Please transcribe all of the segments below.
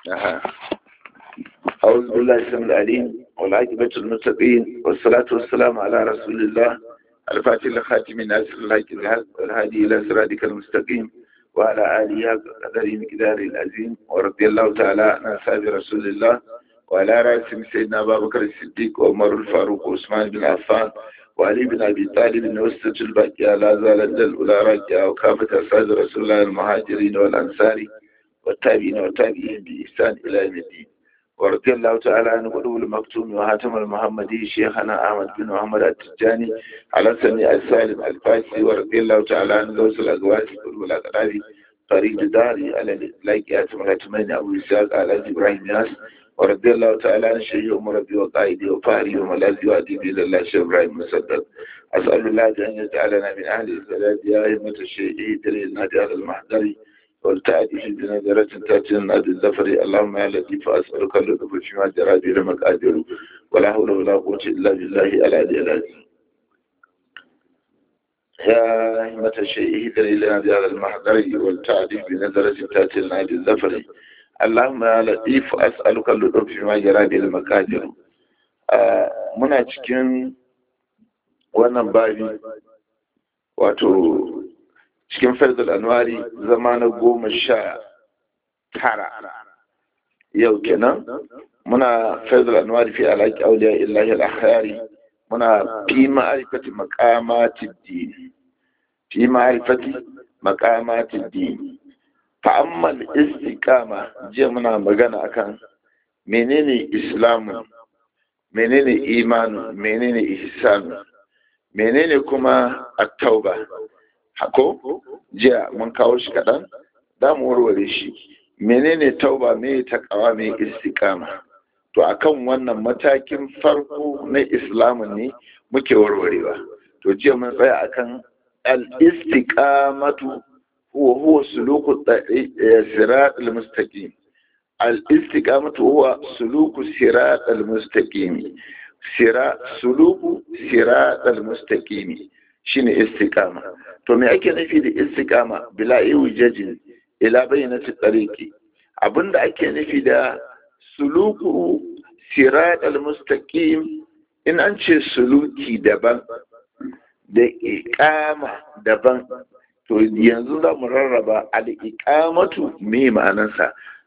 أعوذ بالله السميع العليم والعاقبة المتقين والصلاة والسلام على رسول الله الفاتح لخاتم الناس الحق والهادي إلى صراطك المستقيم وعلى آله قدر مقدار العظيم ورضي الله تعالى عن أصحاب رسول الله وعلى رأسهم سيدنا أبا بكر الصديق وعمر الفاروق وعثمان بن عفان وعلي بن أبي طالب وسط الباقية لا زالت الأولى راجعة وكافة أصحاب رسول الله المهاجرين والأنصار والتابعين والتابعين بإحسان إلى يوم الدين ورضي الله تعالى عن قلوب المكتوم وهاتم المحمدي شيخنا أحمد بن محمد التجاني على سميع السالم الفاسي ورضي الله تعالى عن غوث الأقواس قلوب الأقرابي فريد داري على الإطلاق ياتم الأتمين أبو إسحاق على إبراهيم ياس ورضي الله تعالى عن شيخ مربي وقائدي وفاري وملاذي وأديبي لله شيخ إبراهيم مسدد أسأل الله أن يجعلنا من أهل البلاد يا أئمة الشيء دليل النادي على المحضر والتعدي في بنظرة تأتي النادي الزفر اللهم يا لطيف أسألك اللطف فيما جرى به المقادير ولا حول ولا قوة إلا بالله العلي العظيم يا أئمة الشيء دليل النادي على المحضر والتعدي بنظرة تأتي النادي الزفر اللهم يا لطيف أسألك اللطف فيما جرى به المقادير muna cikin wannan babi wato cikin faizul anwari zama na goma sha tara yau kenan muna faizul anwari fi alaƙi auliya illahi al-akhari muna fi ma'arifati maqamati din fi ma'arifati maqamati din fa amma istiqama jiya muna magana akan menene islamu menene imanu menene ihsanu menene kuma at-tauba hako jiya mun kawo shi kaɗan za mu warware shi menene tauba me takawa me istiqama to akan wannan matakin farko na islamu ne muke warwarewa to jiya mun tsaya akan al-istiqamatu huwa huwa suluku sirat al-mustaqim al-istiqamatu huwa suluku sirat al-mustaqim sira suluku sirat al-mustaqim shine istiqama to me ake nufi da istiqama bila iwijajin ila bayyinati tariqi abinda ake nufi da suluku sirat al-mustaqim in an ce suluki daban da iqama daban to yanzu za mu rarraba al-iqamatu me ma'anarsa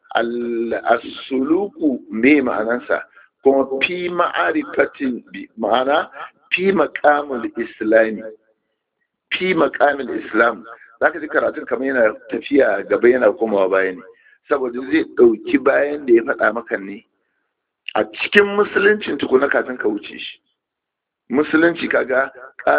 al-suluku me ma'anarsa kuma fi ma'arifatin ma'ana fi maqamul islami fi makamin islam za ka ji karatun kamar yana tafiya gaba yana komawa baya ne saboda zai ɗauki bayan da ya faɗa maka ne a cikin musuluncin tukuna kafin ka wuce shi musulunci kaga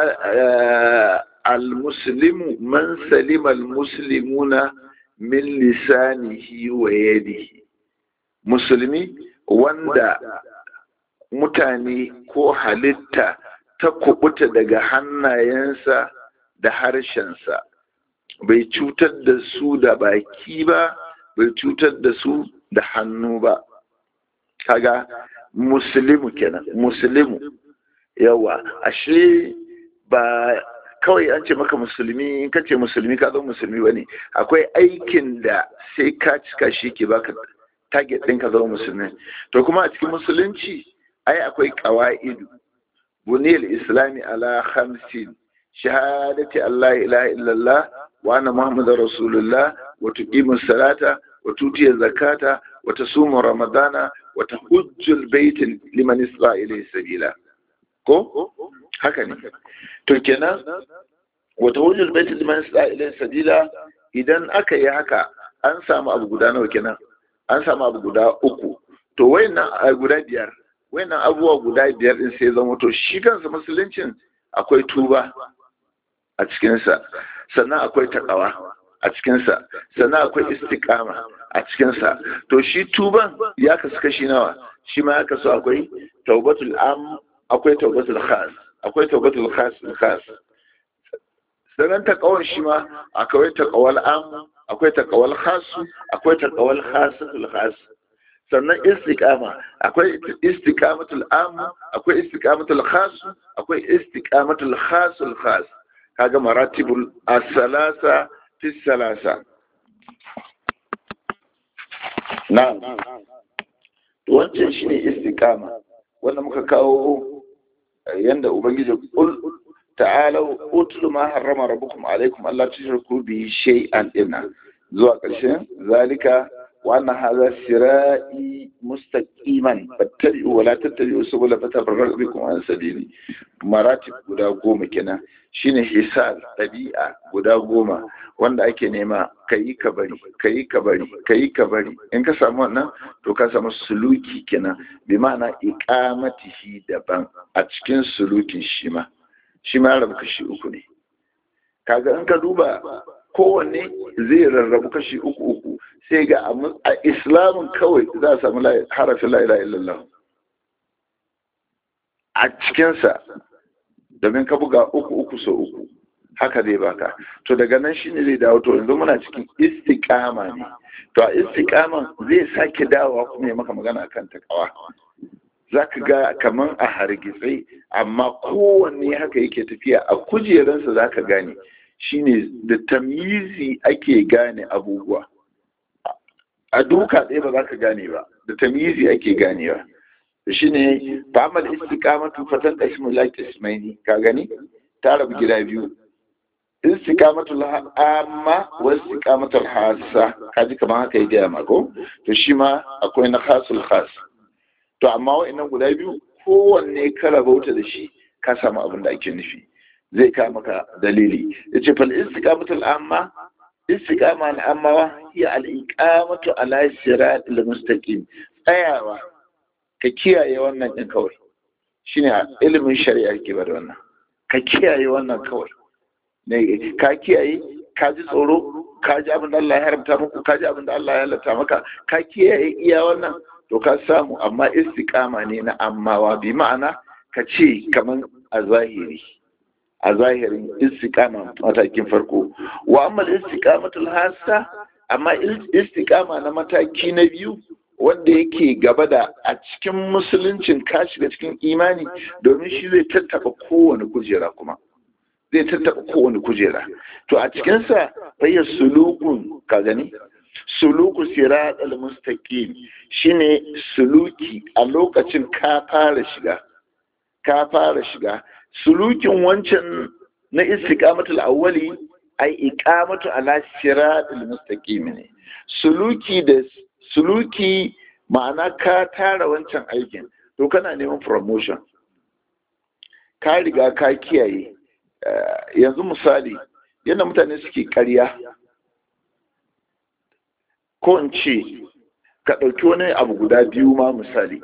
al-muslimu man salima al-muslimuna min lisanihi wa yadihi musulmi wanda mutane ko halitta ta kubuta daga hannayensa da harshensa bai cutar da su da baki ba bai cutar da su da hannu ba kaga musulmi kenan musulmi yawa ashe ba kawai an ce maka musulmi in ka ce musulmi ka zo musulmi ba ne akwai aikin da sai ka cika shi ke baka target ɗin ka zama musulmi to kuma a cikin musulunci ai akwai ƙawa'idu buniyar islami ala hamsin shahadati Allah ilaha illallah wa anna muhammadar rasulullah wa tuqimu salata wa tutiya zakata wa tasumu ramadana wa tahujjul bait liman isra ilayhi sabila ko haka ne to kenan wa tahujjul bait liman isra ilayhi sabila idan aka yi haka an samu abu guda nawa kenan an samu abu guda uku to wayannan guda biyar wayannan abubuwa guda biyar din sai zama to shi kansa musuluncin akwai tuba a cikinsa sannan akwai takawa a cikinsa sannan akwai istiqama a cikinsa to shi tuban ya kasu kashi nawa shi ma ya kasu akwai taubatul am akwai taubatul khas akwai taubatul khas khas sannan takawar shi ma akwai takawal am akwai takawal khas akwai takawal khasatul khas sannan istiqama akwai istiqamatul am akwai istiqamatul khas akwai istiqamatul khasul khas kaga maratibul asalasa fi salasa na wancan shine istiqama wanda muka kawo yanda ubangiji kul ta'alau utlu ma harrama rabbukum alaikum alla tushriku bi shay'an inna zuwa ƙarshen zalika wa anna hadha sira'i mustaqiman fattabi'u wa la tattabi'u subula fatafarraqu bikum an sabili maratib guda goma kenan shine hisal ɗabi'a guda goma wanda ake nema kayi ka bari kayi ka bari kayi ka bari in ka samu wannan to ka samu suluki kenan bi ma'ana iqamatihi daban a cikin sulukin shi ma shi ma rabu kashi uku ne kaga in ka duba kowanne zai rarrabu kashi uku uku sai ga a islamin kawai za a samu harafin la ilaha illallah a cikinsa domin ka buga uku uku so uku haka zai baka to daga nan shine zai dawo to yanzu muna cikin istiqama ne to a istiqaman zai sake dawowa kuma ya maka magana akan takawa zaka ga kaman a hargitse amma kowanne haka yake tafiya a kujeransa zaka gane shine da tamyizi ake gane abubuwa a duka ɗaya ba za ka gane ba da tamyizi ake ganewa shine fa'amal istiqamatu fatan qismu la qismaini ka gani ta rabu gida biyu istiqamatul amma wa istiqamatul hassa kaji kamar haka ya gaya mako to shi ma akwai na khasul khas to amma wa'annan guda biyu kowanne ka rabauta da shi ka samu abin da ake nufi zai ka maka dalili yace fal istiqamatul amma istiqama na amma hiya al iqamatu ala siratil mustaqim tsayawa ka kiyaye wannan din kawai shine ilimin shari'a ke bada wannan ka kiyaye wannan kawai ne ka kiyaye ka ji tsoro ka ji abin da Allah ya haramta muku ka ji abin da Allah ya halatta maka ka kiyaye iya wannan to ka samu amma istiqama ne na ammawa bi ma'ana ka ce kaman a zahiri a zahirin istiqama matakin farko wa amma istiqamatul hassa amma istiqama na mataki na biyu wanda yake gaba da a cikin musuluncin ka shiga cikin imani domin shi zai tattaba kowane kujera kuma zai tattaba kowane kujera to a cikinsa fayyar sulukun ka gani suluku sirat al-mustaqim shine suluki a lokacin ka fara shiga ka fara shiga sulukin wancan na istiqamatul awwali ai iqamatu ala sirat al-mustaqim ne suluki da suluki ma'ana ka tara wancan aikin to kana neman promotion ka riga ka kiyaye yanzu misali yadda mutane suke karya ko in ce ka ɗauki wani abu guda biyu ma misali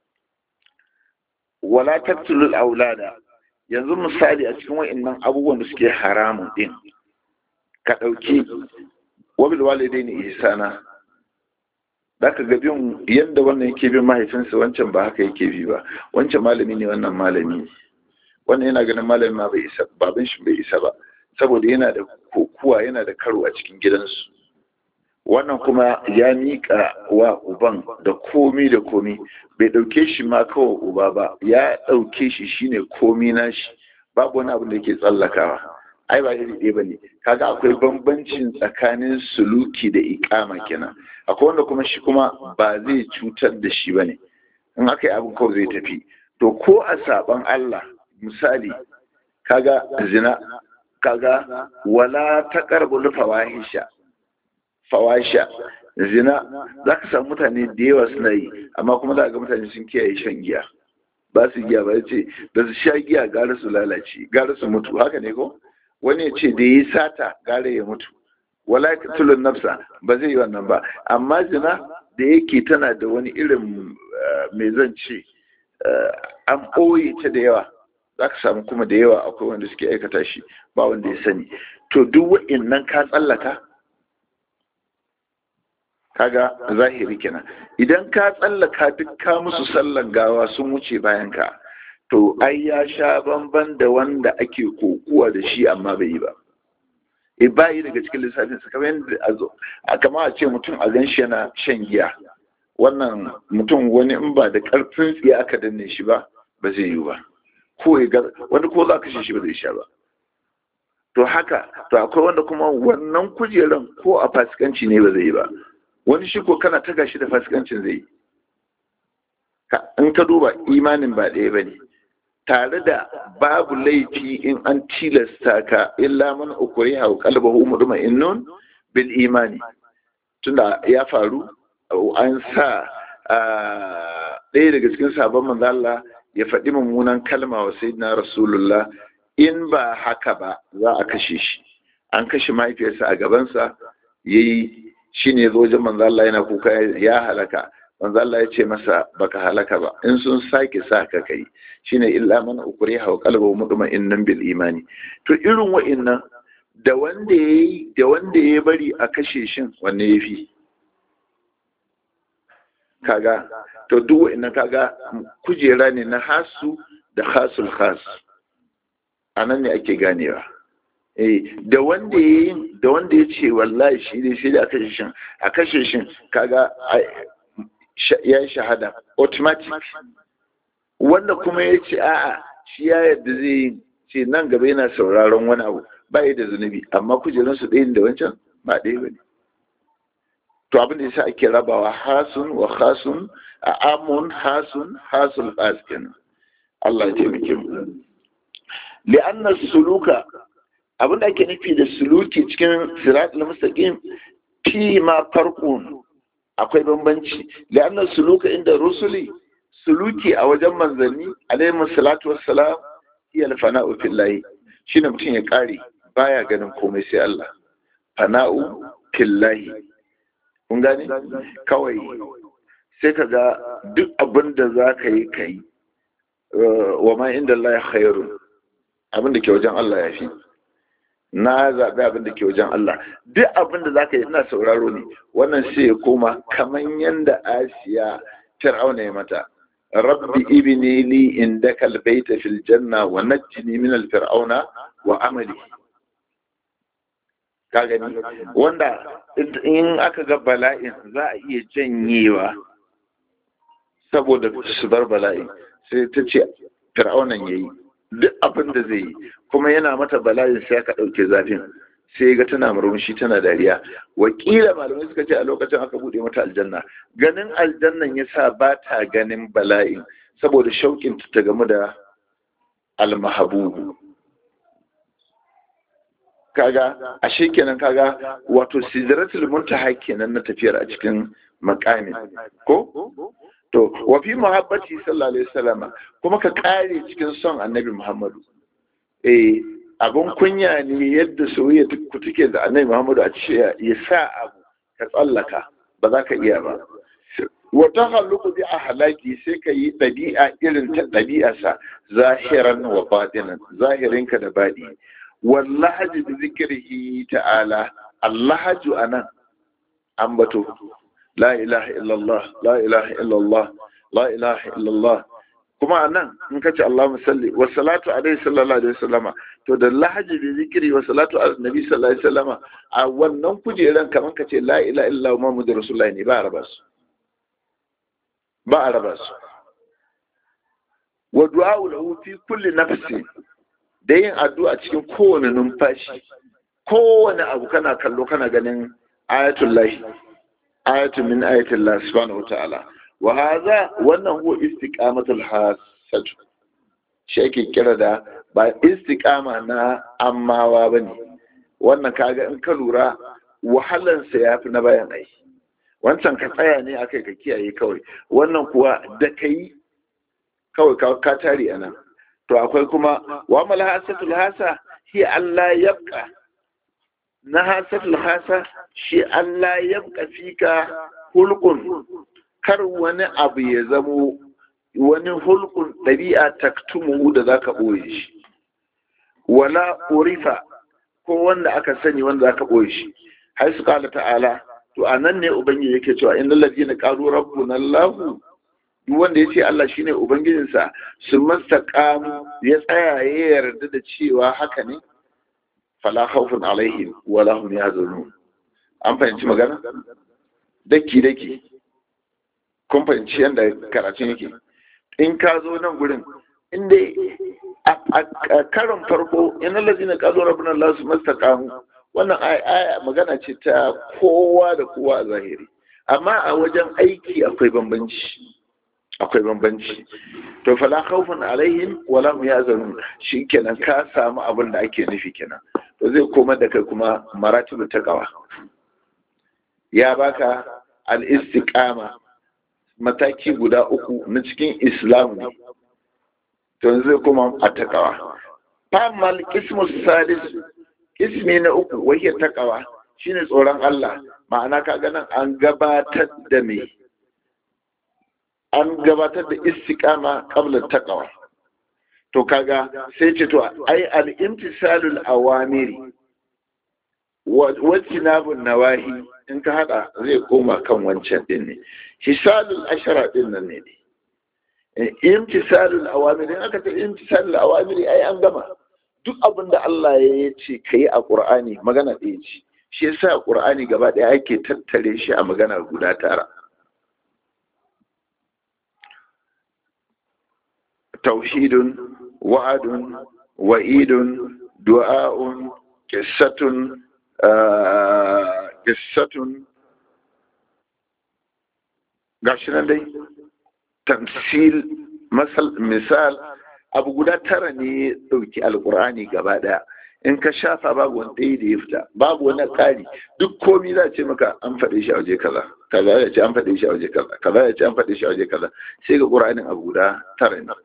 wala tattulul aulada yanzu misali a cikin wa'annan abubuwan da suke haramun din ka ɗauki wabil walidai ne ihsana da ka bin yadda wannan yake bin mahaifinsa wancan ba haka yake bi ba wancan malami ne wannan malami ne wannan yana ganin malami ma bai isa baban shi bai isa ba saboda yana da kokuwa yana da karo a cikin gidansu wannan kuma ya miƙa wa uban da komi da komi bai ɗauke shi ma kawai uba ba ya ɗauke shi shine komi na shi babu wani abu da yake tsallakawa ai ba iri ɗaya bane kaga akwai bambancin tsakanin suluki da iƙama kenan akwai wanda kuma shi kuma ba zai cutar da shi bane in aka yi abin kawai zai tafi to ko a saban Allah misali kaga zina kaga wala taqrabul fawahisha fawahisha zina zaka samu mutane da yawa suna yi amma kuma za ga mutane sun kiyaye shan giya ba su giya ba ce da su sha giya gara su lalace gara su mutu haka ne ko wani ya ce da ya yi sata gara ya mutu wala tulun nafsa ba zai yi wannan ba amma zina da yake tana da wani irin mai zan ce an ɓoye ta da yawa za ka samu kuma da yawa akwai wanda suke aikata shi ba wanda ya sani to duk wa'innan ka tsallaka kaga zahiri kenan idan ka tsallaka duk ka musu sallan gawa sun wuce bayan ka to ai ya sha bamban da wanda ake kokuwa da shi amma bai yi ba e bayi daga cikin lissafin sa kamar yadda a zo a kama a ce mutum a gan shi yana shan giya wannan mutum wani in ba da karfin tsiya aka danne shi ba ba zai yi ba ko ya ga wani ko za ka shi ba zai sha ba to haka to akwai wanda kuma wannan kujeran ko a fasikanci ne ba zai yi ba wani shi ko kana taga shi da fasikancin zai yi in ka duba imanin ba ɗaya ba ne tare da babu laifi in an tilasta ka illa man ukuri hau kalbahu muduma innun bil imani tunda ya faru an sa ɗaya daga cikin sabon manzo Allah ya faɗi mummunan kalma wa sayyidina rasulullah in ba haka ba za a kashe shi an kashe mahaifiyarsa a gabansa yayi shine zo wajen manzo Allah yana kuka ya halaka manzo Allah ya ce masa baka halaka ba in sun sake sa ka kai shine illa man ukriha wa qalbuhu mutma'innan bil imani to irin wa'annan da wanda yayi da wanda ya bari a kashe shin wanne yafi kaga to duk wa'annan kaga kujera ne na hasu da khasul khas anan ne ake ganewa eh da wanda yayi da wanda ya ce wallahi shi ne sai da a kashe shin a kashe shin kaga ya yi shahada automatic wanda kuma ya ce a'a shi ya yadda zai yi ce nan gaba yana sauraron wani abu ba da zunubi amma kujerunsu ɗaya da wancan ba ɗaya ba ne to abin da yasa ake rabawa hasun wa hasun a amun hasun hasul khas kenan Allah ya taimake mu li'anna suluka abin da ake nufi da suluki cikin siratul mustaqim fi ma farqun akwai bambanci li'anna suluka inda rusuli suluki a wajen manzanni alaihi salatu wassalam iya fana'u fillahi shine mutum ya kare baya ganin komai sai Allah fana'u fillahi kun gane kawai sai ka ga duk abin da za ka yi ka yi wa ma inda Allah ya khairu abin da ke wajen Allah ya fi na zaɓi abin da ke wajen Allah duk abin da za ka yi ina sauraro ne wannan sai ya koma kamar yadda asiya fir'auna ya mata rabbi ibni li indaka albayta fil janna wa najjini min al fir'auna wa amali ka gani wanda in aka ga bala'in za a iya janyewa saboda su bar bala'in sai ta ce fir'aunan yayi duk abin da zai yi kuma yana mata bala'in sai aka ɗauke zafin sai ga tana murmushi tana dariya wakila malamai suka ce a lokacin aka buɗe mata aljanna ganin aljannan ya sa ba ta ganin bala'in saboda shauƙin ta gamu da almahabubu kaga ashe kenan kaga wato sidratul muntaha kenan na tafiyar a cikin makamin ko to wa fi muhabbati sallallahu alaihi wasallam kuma ka kare cikin son annabi muhammadu eh abun kunya ne yadda soyayya ku take da annabi muhammadu a ce ya sa abu ka tsallaka ba za ka iya ba wa takhalluqu bi ahlaki sai ka yi dabi'a irin ta dabi'arsa zahiran wa batinan zahirinka da baɗi wallahi bi zikrihi ta'ala allahaju anan ambato la ilaha illallah la ilaha illallah la ilaha illallah kuma anan in ka ce Allahumma salli wa salatu alaihi sallallahu alaihi wasallama to da lahaji bi zikri wa salatu ala nabi sallallahu alaihi wasallama a wannan kujeran kaman ka ce la ilaha illallah muhammadur rasulullahi ne ba a raba su ba a raba su wa du'a lahu fi kulli nafsi da yin addu'a cikin kowane numfashi kowane abu kana kallo kana ganin ayatul lahi ayatu min ayatul lahi subhanahu wataala wa hadha wannan huwa istiqamatul hasad shi ake kira da ba istiqama na ammawa bane wannan kaga in ka lura wahalan sa yafi na bayan ai wancan ka tsaya ne akai ka kiyaye kawai wannan kuwa da kai kawai ka tare anan to akwai kuma wa mal hasatul hasa hi Allah yabqa na hasatul hasa shi Allah yabqa fika hulqun kar wani abu ya zamo wani hulqun dabi'a taktumu da zaka boye shi wala urifa ko wanda aka sani wanda zaka boye shi har su kala ta'ala to anan ne ubangiji yake cewa innal ladina qalu rabbuna allah duk wanda ya ce Allah shine ubangijinsa su mastaqamu ya tsaya ya yarda da cewa haka ne fala khawfun alaihim wala hum yahzanun an fahimci magana daki daki kun fahimci yadda karatun yake in ka zo nan gurin inda a karon farko inna lazina qalu rabbuna allah su mastaqamu wannan aya magana ce ta kowa da kowa a zahiri amma a wajen aiki akwai bambanci akwai bambanci to fala khawfun alaihim wala hum yahzanun shikenan ka samu abin da ake nufi kenan to zai koma da kai kuma maratibu taqwa ya baka al-istiqama mataki guda uku na cikin islam to zai koma a taqwa famal ismu salis ismi na uku wahiyar taqwa shine tsoron Allah ma'ana kaga nan an gabatar da me an gabatar da istiqama qabla taqwa to kaga sai ce to ai al-imtisalul awamiri wa tinabun nawahi in ka hada zai koma kan wancan din ne hisalul ashara din nan ne imtisalul awamiri in aka ce imtisalul awamiri ai an gama duk abin da Allah ya ce kai a Qur'ani magana ɗaya ce shi yasa Qur'ani gaba ɗaya ake tattare shi a magana guda tara توحيد وعد وعيد دعاء قصة قصة gashi nan dai tamsil misal abu guda tara ne ɗauki alkur'ani gaba ɗaya in ka shafa babu wani ɗaya da ya fita babu wani ƙari duk komi za ce maka an faɗe shi a waje kaza kaza ya ce an faɗe shi a waje kaza kaza ya ce an faɗe shi a waje kaza sai ga ƙur'anin abu guda tara ne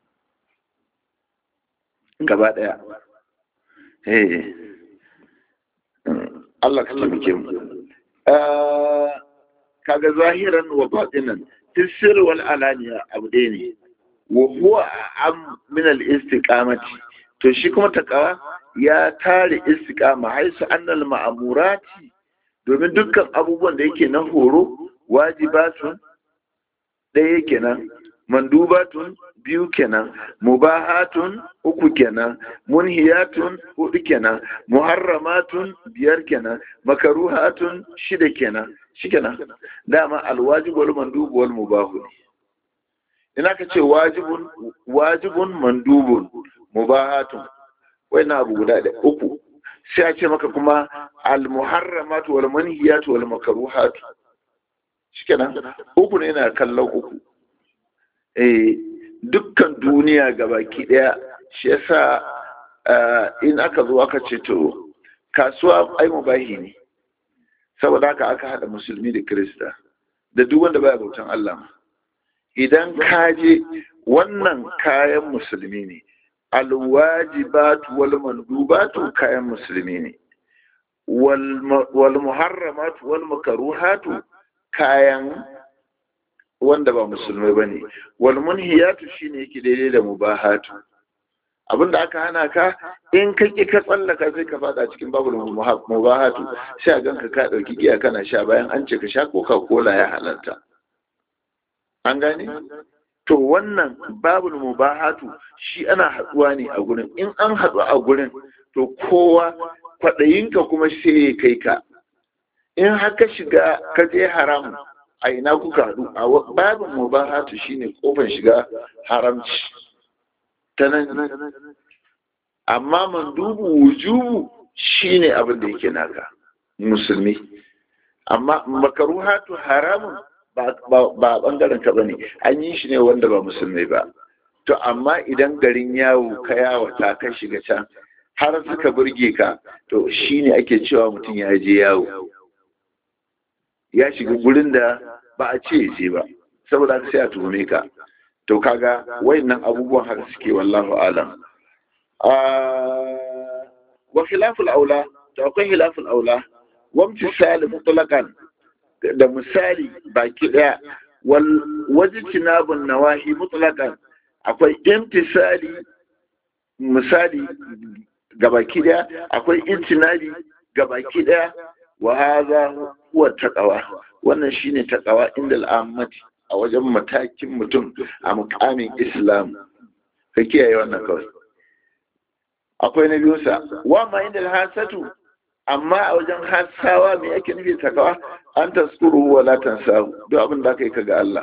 gaba ɗaya Allah ka taimake mu kaga zahiran wa batinan tisir wal alaniya abu ɗaya ne wa huwa am min al istiqamati to shi kuma takawa ya tare istiqama haisu annal ma'amurati domin dukkan abubuwan da yake na horo wajibatun ɗaya kenan mandubatun biyu kenan mubahatun uku kenan munhiyatun hudu kenan muharramatun biyar kenan makaruhatun shida kenan shikenan dama alwajib wal mandub wal mubahu ina ka ce wajibun wajibun mandubun mubahatun na abu guda da uku sai a ce maka kuma al muharramatu wal manhiyatu wal makaruhatu shikenan uku ne na kallon uku eh dukkan duniya gabaki daya shi yasa in aka zo aka ce to kasuwa ai mubahi ne saboda haka aka hada musulmi da kirista da duk wanda baya bautan Allah idan ka je wannan kayan musulmi ne alwajibatu wal mandubatu kayan musulmi ne wal muharramatu wal makruhatu kayan wanda ba musulmai ba ne walmunhiyatu shi ne yake daidai da mubahatu abinda aka hana ka in ka ƙi ka tsallaka sai ka fada cikin babu mubahatu sai a ganka ka ɗauki giya kana sha bayan an ce ka sha coca cola ya halarta an gane to wannan babu mubahatu shi ana haɗuwa ne a gurin in an haɗu a gurin to kowa kwaɗayinka kuma sai ya kai ka in haka shiga ka je haramun a ina kuka haɗu a babin mubahatu shine kofar shiga haramci ta nan amma mandubu wujubu shine abin da yake naka musulmi amma makaruhatu haramun ba bangaren ka bane an yi shi ne wanda ba musulmai ba to amma idan garin yawo ka yawo ta ka shiga can har suka burge ka to shine ake cewa mutum ya je yawo ya shiga gurin da ba a ce je ba saboda sai a tuhume ka to kaga wayannan abubuwan haka suke wallahu alam wa khilaful aula to akwai khilaful aula wa misali mutlaqan da misali baki daya wal wajtinabun nawahi mutlaqan akwai imtisali misali gabaki daya akwai intinabi gabaki daya wa hadha huwa taqwa wannan shine taqwa inda al'ammati a wajen matakin mutum a mukamin islam ka kiyaye wannan kawai akwai na biyu sa wa ma inda hasatu amma a wajen hasawa me yake nufi taqwa an taskuru wa la tansahu duk abin da kai kaga Allah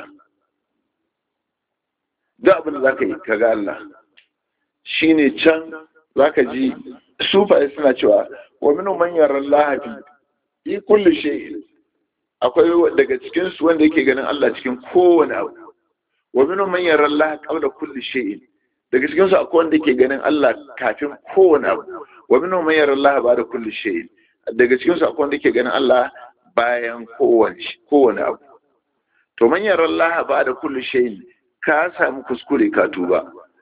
duk abin da zaka yi kaga Allah shine can zaka ji sufaye suna cewa wa minu man yara Allah fi fi kulli shay'in akwai daga cikin su wanda yake ganin Allah cikin kowane abu wa minhum man yara Allah qabla kulli shay'in daga cikin su akwai wanda yake ganin Allah kafin kowane abu wa minhum man yara Allah ba'da kulli shay'in daga cikin su akwai wanda yake ganin Allah bayan kowane kowane abu to man yara Allah ba'da kulli shay'in ka samu kuskure ka tuba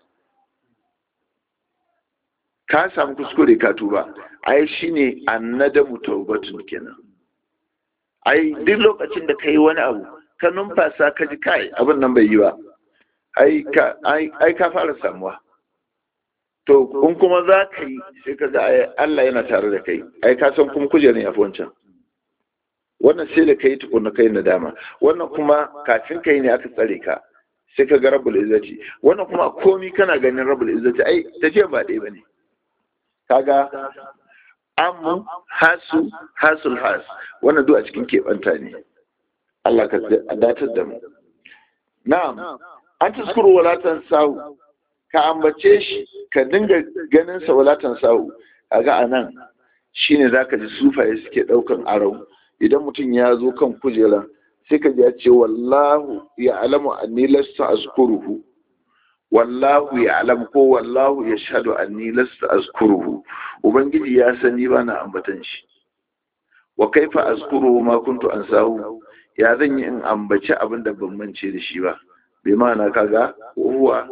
ka samu kuskure ka tuba ai shine annadamu taubatun kenan ai duk lokacin da kai wani abu ka numfasa ka ji kai abin nan bai yi ba ai ka ai ka fara samuwa to in kuma za ka yi sai ka ga Allah yana tare da kai ai ka san kuma kujerar ya fi wancan wannan sai da kai tukunna kai nadama wannan kuma kafin kai ne aka tsare ka sai ka ga rabbul izzati wannan kuma komi kana ganin rabbul izzati ai tafiya ba ɗaya bane kaga amu hasu hasul has wannan duk a cikin keɓanta ne Allah ka datar da mu na'am an taskuru walatan sahu ka ambace shi ka dinga ganin sa walatan sahu kaga anan shine zaka ji sufaye suke daukan arau idan mutum ya zo kan kujera sai ka ji ya ce wallahu ya alamu anni lasta azkuruhu wallahu ya alam ko wallahu ya shaɗu anni lasta azkuruhu ubangiji ya sani ba na ambatan shi wa kaifa azkuruhu ma kuntu ansahu ya zan yi in ambaci abin da ban mance da shi ba bai ma'ana kaga huwa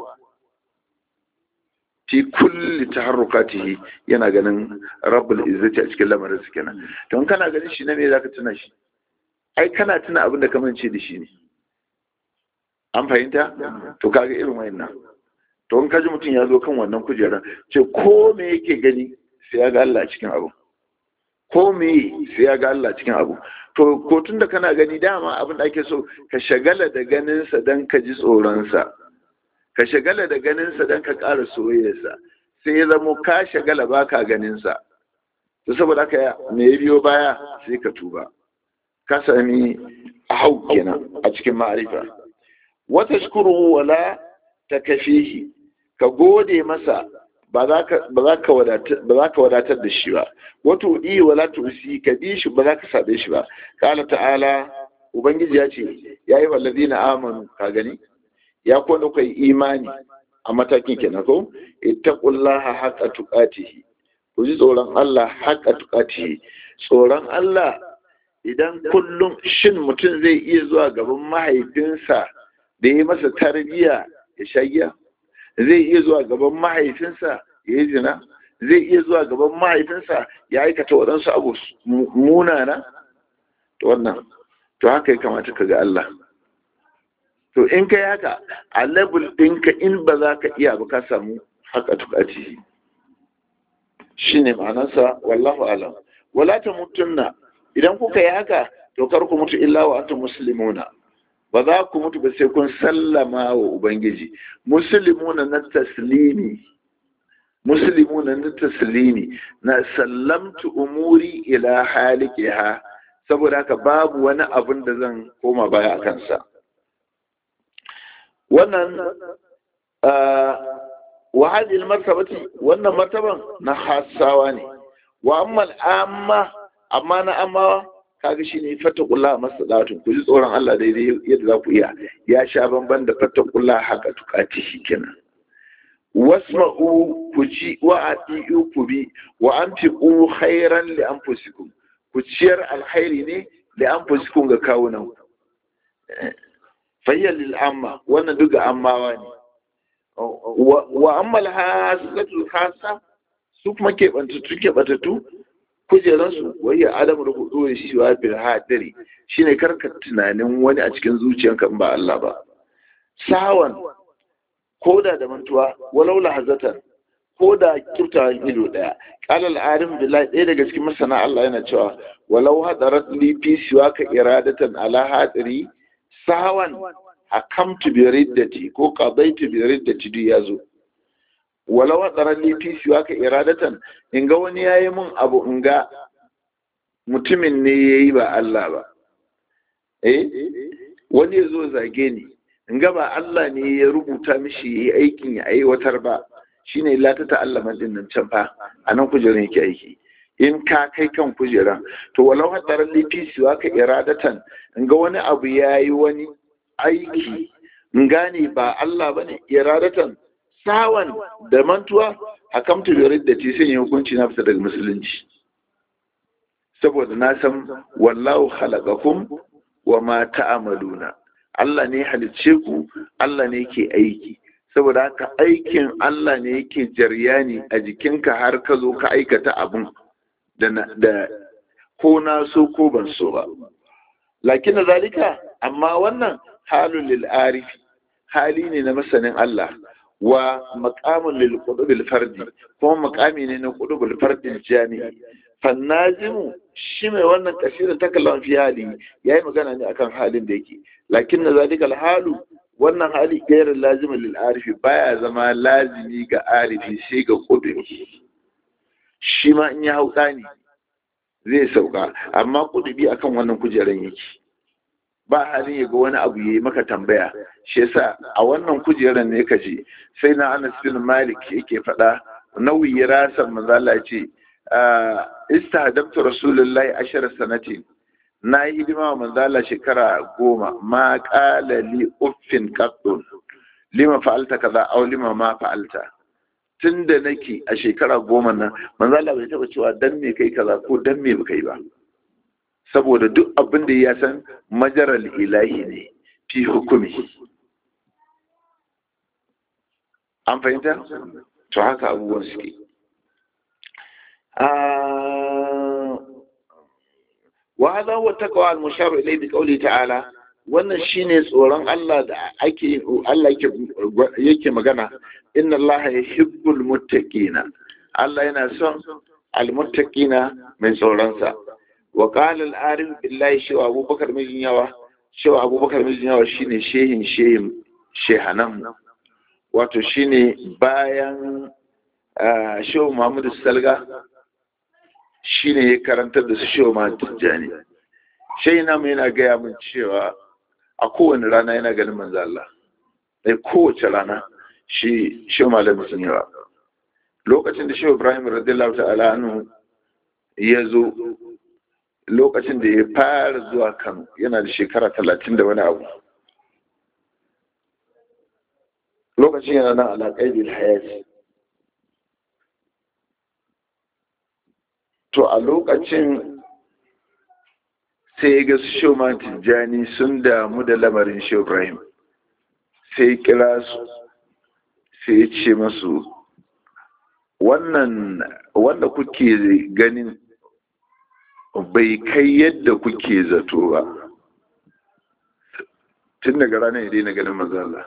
fi kulli taharrukatihi yana ganin rabbul izzati a cikin lamarin su kenan don kana ganin shi na me zaka tuna shi ai kana tuna abin da ka mance da shi ne an fahimta to kaga irin wayannan to in kaji mutum ya zo kan wannan kujerar ce ko me yake gani sai ya ga Allah cikin abu ko me sai ya ga Allah cikin abu to ko tun da kana gani dama abin da ake so ka shagala da ganin sa dan ka ji tsoron sa ka shagala da ganin sa dan ka ƙara soyayyar sa sai ya zamo ka shagala baka ganin sa to saboda haka me ya biyo baya sai ka tuba ka sami hau kenan a cikin ma'arifa wata shukuru wala ta kafihi ka gode masa ba za ka wadatar da shi ba wato ɗi wala tusi ka bi shi ba za ka saɓe shi ba ƙala ta'ala ubangiji ya ce ya yi wallazi na amanu ka gani ya kone kai imani a matakin kenan ko ittaqullaha haqqa tuqatihi ku ji tsoron Allah haqqa tuqatihi tsoron Allah idan kullum shin mutum zai iya zuwa gaban mahaifinsa da ya masa tarbiyya ya sha giya zai iya zuwa gaban mahaifinsa ya yi zina zai iya zuwa gaban mahaifinsa ya aikata waɗansu abu munana to wannan to haka ya kamata ka ga Allah to in ka haka a level ɗinka in ba za ka iya ba ka samu haka tukati shi ne ma'anarsa wallahu alam wala ta mutunna idan kuka yi haka to kar ku mutu illa wa antum muslimuna ba za ku mutu ba sai kun sallama wa ubangiji muslimuna na taslimi muslimuna na taslimi na sallamtu umuri ila halikiha saboda haka babu wani abin da zan koma baya a kansa wannan wa hadhihi martabati wannan martaban na hasawa ne wa amma amma amma na amma kaga shine fattaqulla masalatun ku ji tsoron Allah daidai yadda za ku iya ya sha bamban da fattaqulla haka tukati kenan wasma'u ku ji wa ati'u ku bi wa anfiqu khairan li anfusikum ku ciyar alkhairi ne li anfusikum ga kawunan fayyal lil amma wannan duka ammawa ne wa ammal hasatul khassa su kuma keɓantattu keɓantattu kujeransu wayya adamu da hudu shi wa bil hadiri shine karka tunanin wani a cikin zuciyanka in ba Allah ba sawan koda da mantuwa walau lahazatan koda kiftawan ido daya qala al arim billahi ɗaya daga cikin masana Allah yana cewa walau hadarat li fi siwaka iradatan ala hadiri sawan hakamtu bi riddati ko qadaitu bi riddati duk yazo walau tsaron lifi siwa ka iradatan in ga wani yayi mun abu in ga mutumin ne yayi ba Allah ba eh wani ya zo zage ni in ga ba Allah ne ya rubuta mishi yayi aikin ya aiwatar ba shine la ta ta'allama din nan can fa anan kujerin yake aiki in ka kai kan kujeran to walau hadarar lifi siwa ka iradatan in ga wani abu ya yi wani aiki in gane ba Allah ba ne iradatan sawan da mantuwa hakamtu da da ce sai hukunci na fita daga musulunci saboda na san wallahu khalaqakum wa ma ta'maluna Allah ne halicce ku Allah ne ke aiki saboda haka aikin Allah ne yake jaryani a jikinka har ka zo ka aikata abun da ko na so ko ban so ba lakin zalika amma wannan halun lil arifi hali ne na masanin Allah wa maqamun lil qudubil fardi kuma maqami ne na qudubil fardin jami'i fannazimu shi mai wannan kasirin takallan fi hali yayi magana ne akan halin da yake lakin zalika al halu wannan hali gairin lazimin lil arifi baya zama lazimi ga arifi sai ga kuduri shi ma in ya hau ne zai sauka amma kuduri akan wannan kujeran yake ba halin ya ga wani abu yayi maka tambaya shi yasa a wannan kujeran ne ka je sai na Anas bin Malik yake faɗa nauyi rasan manzo Allah ce istahdamtu rasulullahi ashara sanatin na yi hidima wa manzala shekara goma ma ƙala li uffin kaɗun lima fa'alta kaza au lima ma fa'alta tun da nake a shekara goma nan manzala bai taɓa cewa dan me kai kaza ko dan me ba kai ba saboda duk abin da ya san majaral ilahi ne fi hukumi an fahimta to haka abubuwan suke وهذا هو التقوى المشار إليه بقوله تعالى wannan shine tsoron Allah da ake Allah yake magana inna Allah yuhibbul muttaqina Allah yana son almuttaqina mai tsoron sa wa qala al-arif billahi shi wa Abubakar mijin yawa shi wa Abubakar mijin yawa shine shehin shehin shehanan wato shine bayan shehu Muhammadu Salga shi ne ya karantar da su shehu ma tijjani shai na mu yana gaya min cewa a kowane rana yana ganin manzo Allah dai kowace rana shi shehu malamin sun yawa lokacin da shehu Ibrahim radiyallahu ta'ala anhu ya zo lokacin da ya fara zuwa Kano yana da shekara talatin da wani abu lokacin yana nan alaƙai bil hayati to a lokacin sai ga su shoman tijjani sun damu da lamarin shi ibrahim sai kira su sai ya ce masu wannan wanda kuke ganin bai kai yadda kuke zato ba tun daga ranar ya daina ganin mazala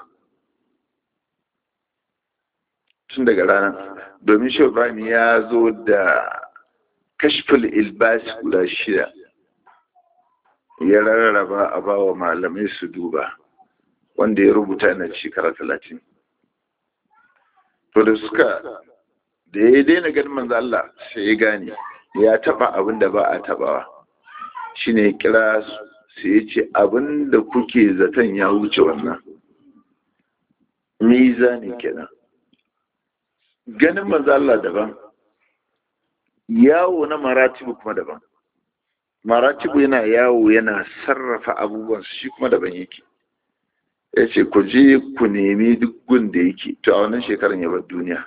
tun daga ranar domin shi ibrahim ya zo da kashful ilbasi guda shida ya rarraba a ba wa malamai su duba wanda ya rubuta na shekara talatin to da suka da ya daina ganin manzo Allah sai ya gane ya taba abin da ba a tabawa shine ya kira sai ya ce abin da kuke zaton ya wuce wannan mizani kenan ganin manzo Allah daban yawo na maratibu kuma daban maratibu yana yawo yana sarrafa abubuwan shi kuma daban yake ya ce ku je ku nemi duk gun da yake to a wannan shekarar ya bar duniya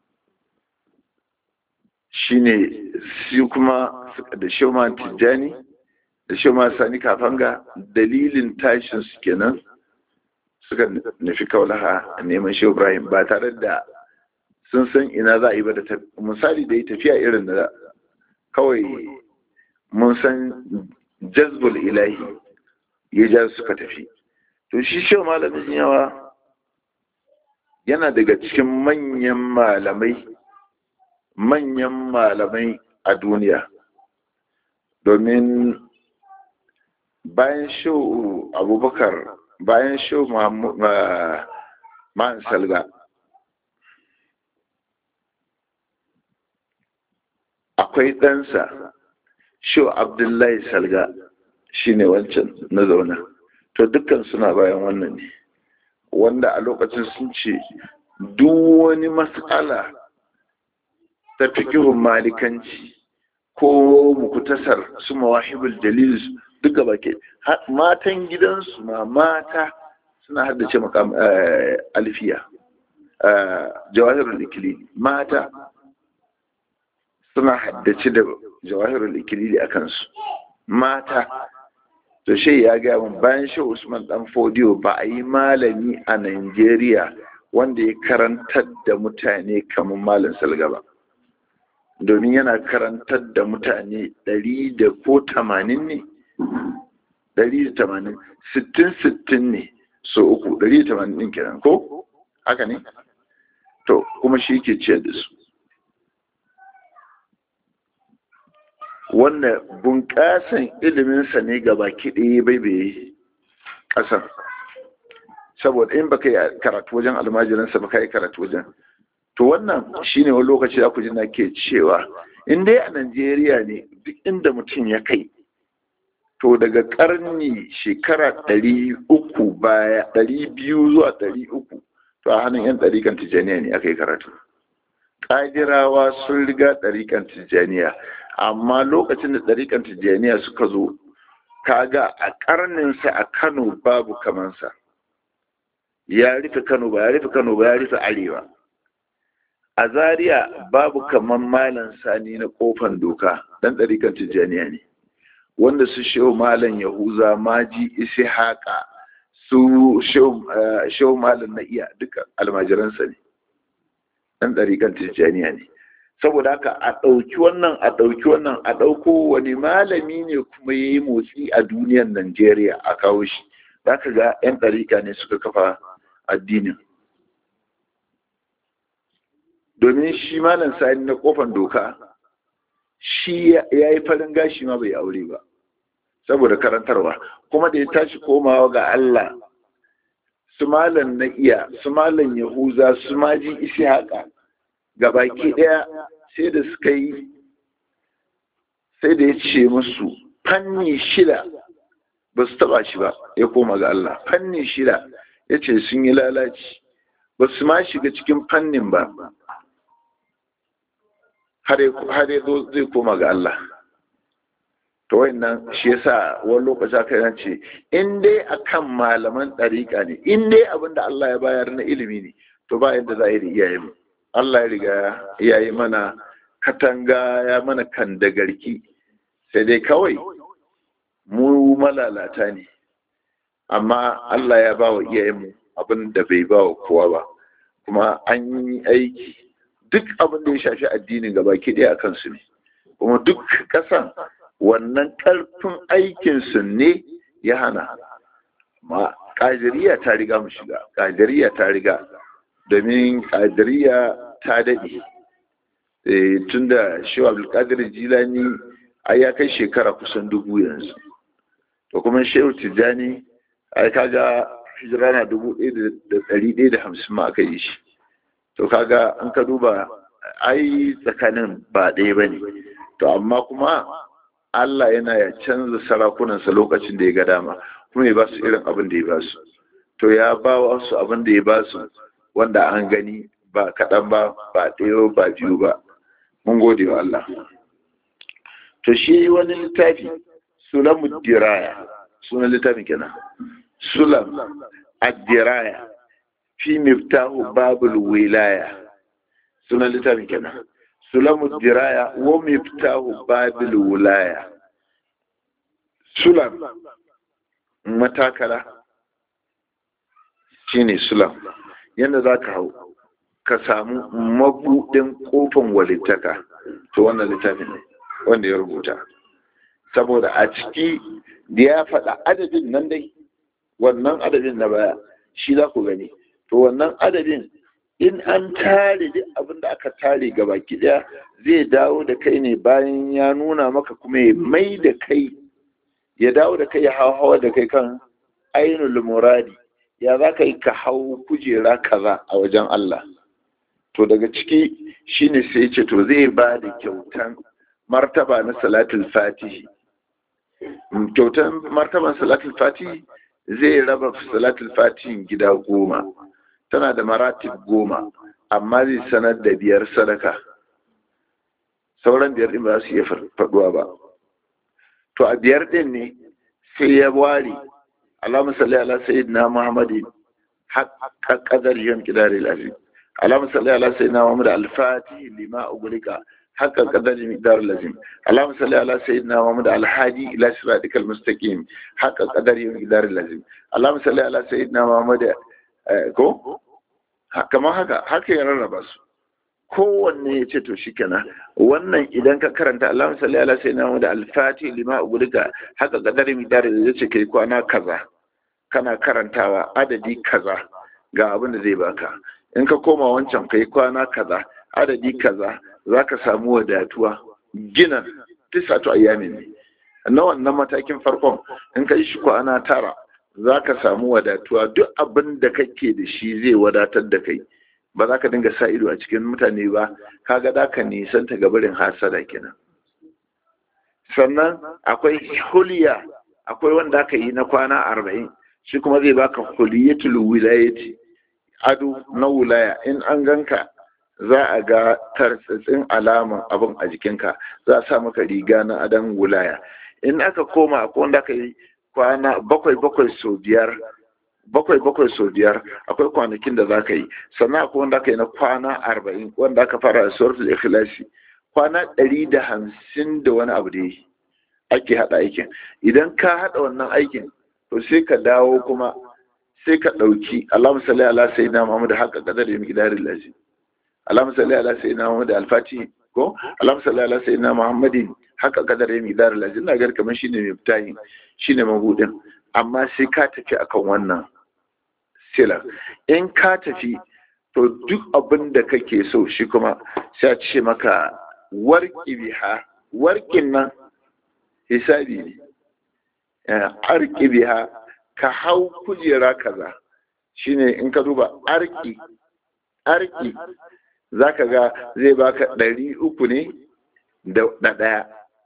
shine shi kuma da shoma tijjani da shoma sani kafanga dalilin tashin su kenan suka nufi kaulaha a neman shi ibrahim ba tare da sun san ina za a yi ba da misali da ya tafiya irin da kawai mun san jazbul ilahi ya ja suka tafi to shi shi malamin yawa yana daga cikin manyan malamai manyan malamai a duniya domin bayan shau abubakar bayan shau ma'an salga akwai ɗansa shau abdullahi salga shine wancan na zauna to dukkan suna bayan wannan ne wanda a lokacin sun ce duk wani matsala ta fikihun malikanci ko mukutasar su mawahibul dalil duka baki matan gidansu ma mata suna haddace makam alfiya jawahirul ikilili mata suna haddace da jawahirul ikilili a kansu mata to shi ya gaya min bayan shi usman dan fodiyo ba a yi malami a Najeriya wanda ya karantar da mutane kamar malam salga ba domin yana karantar da mutane ɗari da ko tamanin ne ɗari da tamanin sittin sittin ne so uku ɗari da tamanin ɗin kenan ko haka ne to kuma shi ke ciyar da su wanda bunƙasan iliminsa ne gaba kiɗe bai bai ƙasar saboda in baka yi karatu wajen almajiransa baka yi karatu wajen to wannan shine wani lokaci da ku ji na ke cewa in dai a Najeriya ne duk inda mutum ya kai to daga karni shekara ɗari uku baya ɗari biyu zuwa ɗari uku to a hannun yan ɗarikan tijjaniya ne aka yi karatu ƙadirawa sun riga ɗarikan tijjaniya amma lokacin da ɗarikan tijjaniya suka zo kaga a ƙarninsa a kano babu kamansa ya rufe kano ba ya rufe kano ba ya rufe arewa a zaria babu kaman malam sani na kofan doka dan ɗarikan tijjaniya ne wanda su shehu malam yahuza maji isi haka su shehu malam na iya duka almajiransa ne dan ɗarikan tijjaniya ne saboda haka a ɗauki wannan a ɗauki wannan a ɗauko wani malami ne kuma ya yi motsi a duniyar najeriya a kawo shi za ka ga 'yan ɗarika ne suka kafa addinin domin shi malam sani na kofan doka shi ya yi farin gashi ma bai aure ba saboda karantarwa kuma da ya tashi komawa ga Allah su malam na iya su malam yahuza su maji isi haka ga baki daya sai da suka yi sai da ya ce musu fanni shida ba su taba shi ba ya koma ga Allah fanni shida ya ce sun yi lalaci ba su ma shiga cikin fannin ba har ya zo zai koma ga Allah to wannan shi yasa wani lokaci aka yana ce in dai akan malaman ɗariƙa ne in dai abin da Allah ya bayar na ilimi ne to ba yadda za a yi da iyayen Allah ya riga ya yi mana katanga ya mana kandagarki sai dai kawai mu malalata ne amma Allah ya ba wa iyayenmu abin da bai ba wa kowa ba kuma an yi aiki duk abin da ya shafi addinin gaba ɗaya a kansu ne kuma duk ƙasan wannan ƙarfin aikinsu ne ya hana ma ƙadiriya ta riga mu shiga ƙadiriya ta riga domin ƙadiriya ta daɗe tun da shewa abdulkadir jilani a ya kai shekara kusan dubu yanzu to kuma shehu tijjani ai kaga hijira na dubu ɗaya da ɗari ɗaya da hamsin ma aka yi shi to kaga an ka duba ai tsakanin ba ɗaya ba ne to amma kuma Allah yana ya canza sarakunansa lokacin da ya ga dama kuma ya ba su irin abin da ya ba su to ya ba wasu abin da ya ba su wanda an gani ba kaɗan ba ba ɗaya ba biyu ba mun gode wa Allah to shi wani littafi sulamu diraya sunan littafin kenan sulam ad-diraya fi miftahu babul wilaya sunan littafin kenan sulamu diraya wa miftahu babul wilaya sulam matakala shine sulam yadda za ka hau ka samu mabuɗin ƙofan walittaka to wannan littafin ne wanda ya rubuta saboda a ciki da ya faɗa adadin nan dai wannan adadin na baya shi za ku gani to wannan adadin in an tare duk abin da aka tare ga baki ɗaya zai dawo da kai ne bayan ya nuna maka kuma ya mai da kai ya dawo da kai ya hawa da kai kan ainul muradi ya za ka yi ka hau kujera kaza a wajen Allah to daga ciki shine sai ce to zai ba da kyautan martaba na salatul fatihi kyautan martaban salatul fatihi zai raba salatul fatihin gida goma tana da maratib goma amma zai sanar da biyar sadaka sauran biyar din ba za su iya faɗuwa ba to a biyar din ne sai ya ware Allahumma salli ala sayyidina Muhammadin haqqa qadari yam kidari al-azim Allahumma salli ala sayyidina Muhammad al-Fatih lima ughliqa haqqa qadari miqdar al-azim Allahumma salli ala sayyidina Muhammad al-Hadi ila siratika al-mustaqim haqqa qadari miqdar al-azim Allahumma salli ala sayyidina Muhammad ko kamar haka haka ya rarraba su kowanne ya ce to shikenan wannan idan ka karanta Allahumma salli ala sayyidina Muhammad al-Fatih lima ughliqa haqqa qadari miqdar al-azim ce kai kwana kaza kana karantawa adadi kaza ga abin da zai baka in ka koma wancan kai kwana kaza adadi kaza za ka samu wadatuwa gina tisatu ayyamin ne na wannan matakin farkon in ka yi shi kwana tara za ka samu wadatuwa duk abin da kake da shi zai wadatar da kai ba za ka dinga sa ido a cikin mutane ba kaga da ka nisan ta gabarin hasada kenan sannan akwai huliya akwai wanda aka yi na kwana arba'in shi kuma zai baka huliyatul wilayati ado na wulaya in an ganka za a ga tartsatsin alaman abin a jikinka za a sa maka riga na adon wulaya in aka koma akwai wanda aka yi kwana bakwai bakwai sau biyar bakwai bakwai sau biyar akwai kwanakin da za ka yi sannan akwai wanda aka yi na kwana arba'in wanda aka fara da suratul ikhlasi kwana ɗari da hamsin da wani abu da yi ake haɗa aikin idan ka haɗa wannan aikin to sai ka dawo kuma sai ka ɗauki Allahumma salli ala sayyidina Muhammad haqqa qadar da miqdaril lazim Allahumma salli ala sayyidina Muhammad al-Fatih ko Allahumma salli ala sayyidina Muhammadin haqqa qadar da miqdaril lazim na gar kamar shine mai fitahi shine mabudin amma sai ka tafi akan wannan sila in ka tafi to duk abin da kake so shi kuma sai a ce maka warki biha warkin nan hisabi ne arki biha ka hau kujera kaza shine in ka duba arki arki zaka ga zai baka ɗari uku ne da ɗaya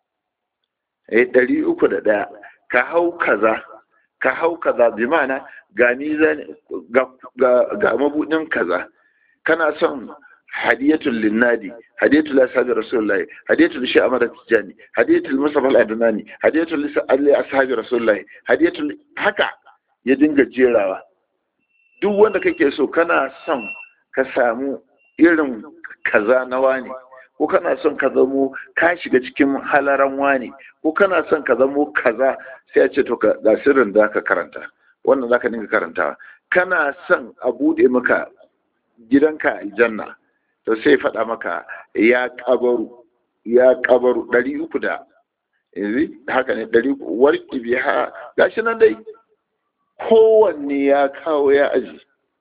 eh ɗari uku da ɗaya ka hau kaza ka hau kaza bi ma'ana ga nizan ga ga mabudin kaza kana son hadiyatul linnadi hadiyatul ashabi rasulullahi hadiyatul shi amara tijani hadiyatul musafa al-adnani hadiyatul li ashabi rasulullahi hadiyatul haka ya dinga jerawa duk wanda kake so kana son ka samu irin kaza na wani ko kana son ka zamo ka shiga cikin halaran wani ko kana son ka zamo kaza sai a ce to ga sirrin da ka karanta wannan zaka dinga karantawa kana son a bude maka gidanka aljanna to sai faɗa maka ya kabaru ya kabaru ɗari uku da yanzu haka ne ɗari uku warki biya gashi nan dai kowanne ya kawo ya aji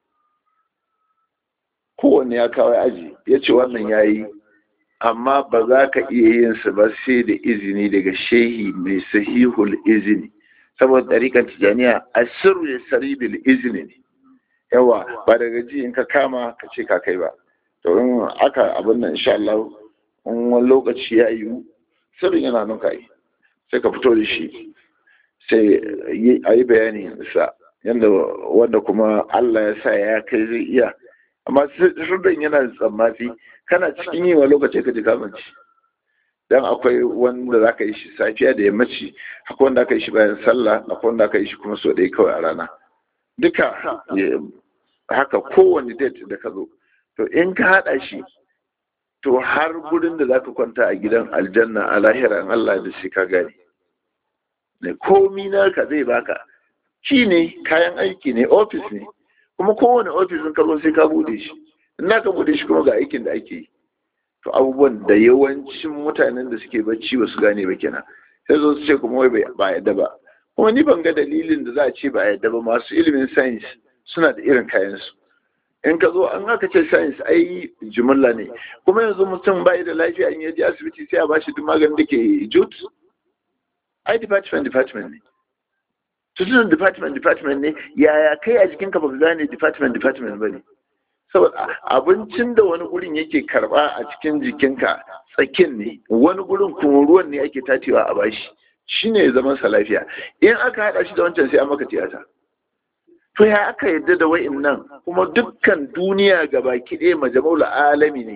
kowanne ya kawo ya aji ya ce wannan ya yi amma ba za ka iya yin su ba sai da izini daga shehi mai sahihul izini saboda ɗarikan tijaniya a sirru ya sari bil izini ne yawa ba daga ji in ka kama ka ce ka kai ba to in aka abin nan insha Allah in wani lokaci ya yiwu sirrin yana nan ka yi sai ka fito da shi sai a yi bayani sa yadda wanda kuma Allah ya sa ya kai zai iya amma sirrin yana tsammafi kana cikin yi wa lokaci ka ji kamanci dan akwai wanda za ka yi shi safiya da yammaci akwai wanda aka yi shi bayan sallah akwai wanda aka yi shi kuma so ɗaya kawai a rana duka haka kowane date da ka zo to in ka haɗa shi to har gurin da za ka kwanta a gidan aljanna a lahira in Allah da shi ka gane ne komi naka zai baka shi ne kayan aiki ne ofis ne kuma kowane ofis in ka zo sai ka bude shi in ka bude shi kuma ga aikin da ake yi to abubuwan da yawancin mutanen da suke bacci ba su gane ba kenan sai zo su ce kuma wai ba yadda ba kuma ni ban ga dalilin da za a ce ba yadda ba masu ilimin science suna da irin kayansu in ka zo an aka ce science ai jimilla ne kuma yanzu mutum bai da lafiya in yaje asibiti sai a bashi duk maganin da ke jut ai department department ne tutunan department department ne yaya kai a jikinka ba ka gane department department ba ne saboda abincin da wani gurin yake karba a cikin jikinka tsakin ne wani gurin kuma ruwan ne ake tacewa a bashi shine zaman sa lafiya in aka hada shi da wancan sai an maka tiyata to ya aka yadda da wa'in nan kuma dukkan duniya ga baki ɗaya majama'ul alami ne